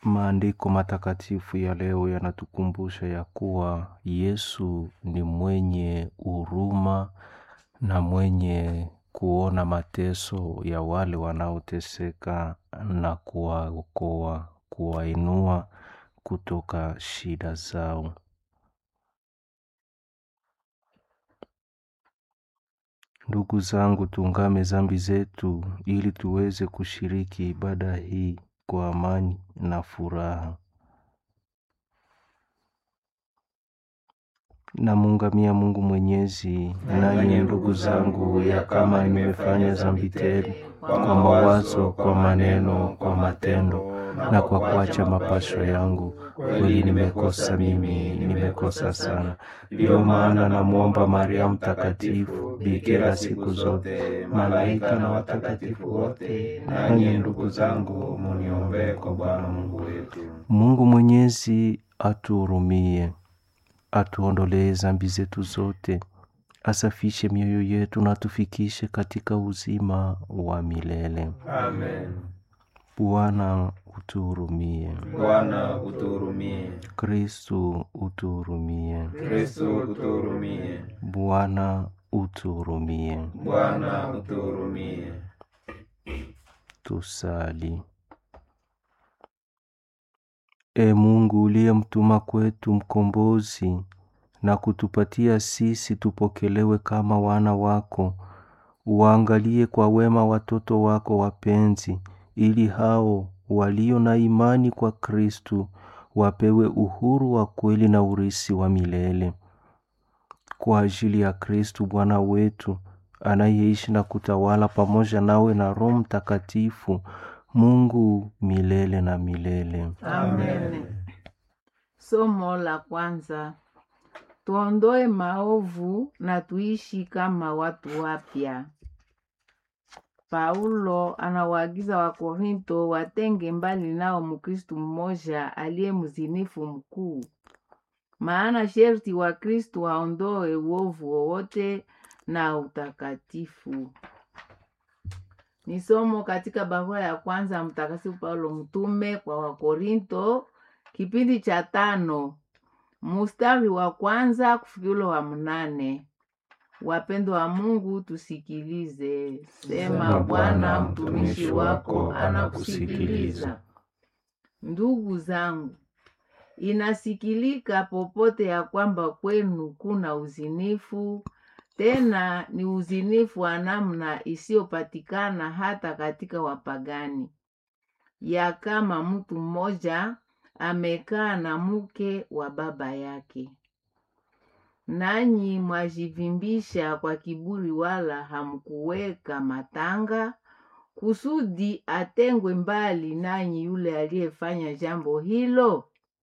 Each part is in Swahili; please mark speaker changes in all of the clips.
Speaker 1: Maandiko matakatifu ya leo yanatukumbusha ya kuwa Yesu ni mwenye huruma na mwenye kuona mateso ya wale wanaoteseka na kuwaokoa, kuwainua kutoka shida zao. Ndugu zangu, tuungame dhambi zetu ili tuweze kushiriki ibada hii kwa amani na furaha. Namuungamia Mungu Mwenyezi, nanyi ndugu zangu, ya kama nimefanya dhambi tele kwa mawazo, kwa maneno, kwa matendo na kwa kuacha mapasho yangu, kweli nimekosa mimi, nimekosa sana. Ndiyo maana namwomba Maria Mtakatifu, bikira siku zote, malaika na watakatifu wote, nanyi ndugu zangu, muniombee kwa Bwana Mungu wetu. Mungu Mwenyezi atuhurumie, atuondolee dhambi zetu zote, asafishe mioyo yetu na atufikishe katika uzima wa milele.
Speaker 2: Amen.
Speaker 1: Bwana utuhurumie.
Speaker 2: Bwana utuhurumie.
Speaker 1: Kristu utuhurumie.
Speaker 2: Kristo utuhurumie.
Speaker 1: Bwana utuhurumie.
Speaker 2: Bwana utuhurumie.
Speaker 1: Tusali. E Mungu uliyemtuma kwetu mkombozi na kutupatia sisi tupokelewe kama wana wako, uwaangalie kwa wema watoto wako wapenzi, ili hao walio na imani kwa Kristu wapewe uhuru wa kweli na urisi wa milele. Kwa ajili ya Kristu Bwana wetu anayeishi na kutawala pamoja nawe na Roho Mtakatifu, Mungu milele na milele.
Speaker 2: Amen.
Speaker 3: Somo la kwanza. Tuondoe maovu na tuishi kama watu wapya. Paulo anawaagiza Wakorinto watenge mbali nao Mkristu mmoja aliye mzinifu mkuu. Maana sherti wa Kristu waondoe uovu wowote na utakatifu. Ni somo katika barua ya kwanza Mtakatifu Paulo mtume kwa Wakorinto, kipindi cha tano mustari wa kwanza kufikilo wa mnane. Wapendo wa Mungu, tusikilize. Sema Bwana, mtumishi wako anakusikiliza. Ndugu zangu, inasikilika popote ya kwamba kwenu kuna uzinifu, tena ni uzinifu wa namna isiyopatikana hata katika wapagani, ya kama mtu mmoja amekaa na mke wa baba yake. Nanyi mwajivimbisha kwa kiburi, wala hamkuweka matanga kusudi atengwe mbali nanyi yule aliyefanya jambo hilo.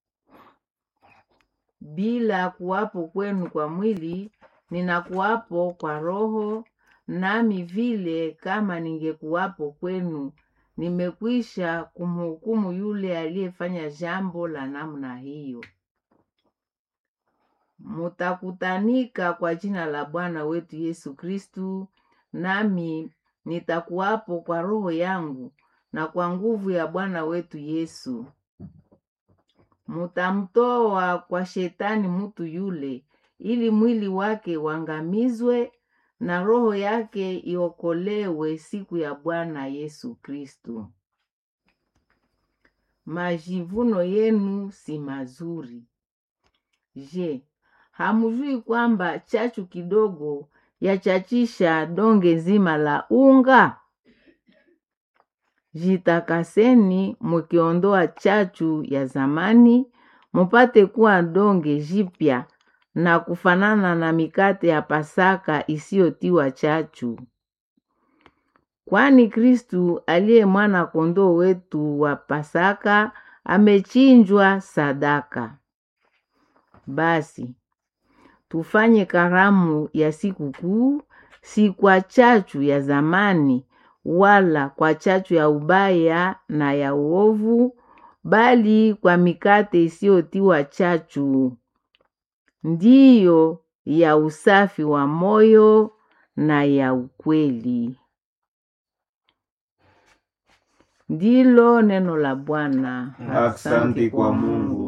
Speaker 3: Bila kuwapo kwenu kwa mwili, ninakuwapo kwa roho, nami vile kama ningekuwapo kwenu, nimekwisha kumhukumu yule aliyefanya jambo la namna hiyo. Mutakutanika kwa jina la Bwana wetu Yesu Kristu, nami nitakuwapo kwa roho yangu na kwa nguvu ya Bwana wetu Yesu. Mutamtoa kwa shetani mutu yule, ili mwili wake wangamizwe na roho yake iokolewe siku ya Bwana Yesu Kristu. Majivuno yenu si mazuri. Je, hamujui kwamba chachu kidogo yachachisha donge zima la unga? Jitakaseni mukiondoa chachu ya zamani, mupate kuwa donge jipya na kufanana na mikate ya Pasaka isiyotiwa chachu. Kwani Kristu aliye mwana kondoo wetu wa Pasaka amechinjwa sadaka. Basi tufanye karamu ya sikukuu, si kwa chachu ya zamani, wala kwa chachu ya ubaya na ya uovu, bali kwa mikate isiyotiwa chachu, ndiyo ya usafi wa moyo na ya ukweli. Ndilo neno la Bwana.
Speaker 2: Asante kwa Mungu.